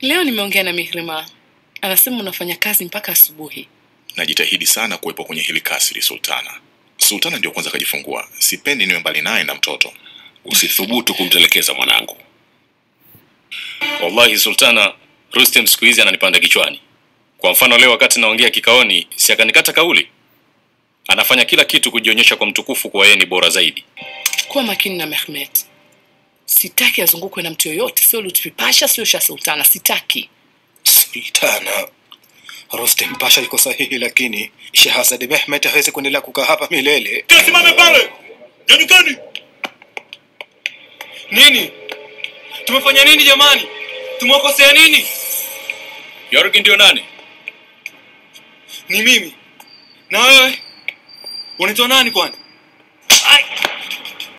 Leo nimeongea na Mihrima, anasema unafanya kazi mpaka asubuhi. Najitahidi sana kuwepo kwenye hili kasri, Sultana. Sultana ndio kwanza kajifungua, sipendi niwe mbali naye na mtoto. Usithubutu kumtelekeza mwanangu. Wallahi Sultana, Rustem siku hizi ananipanda kichwani. Kwa mfano leo wakati naongea kikaoni, si akanikata kauli. Anafanya kila kitu kujionyesha kwa mtukufu kuwa yeye ni bora zaidi. Kuwa makini na Mehmet, sitaki azungukwe na mtu yoyote, sio Lutfi Pasha, sio Shah Sultana, sitaki. Sultana, Rostem Pasha yuko sahihi, lakini Shehazadi Mehmet hawezi kuendelea kukaa hapa milele. Simame pale! Nyanyukeni! Nini? Tumefanya nini jamani? Tumewakosea nini? Yorgi ndio nani? Ni mimi. Na wewe? Unaitwa nani kwani?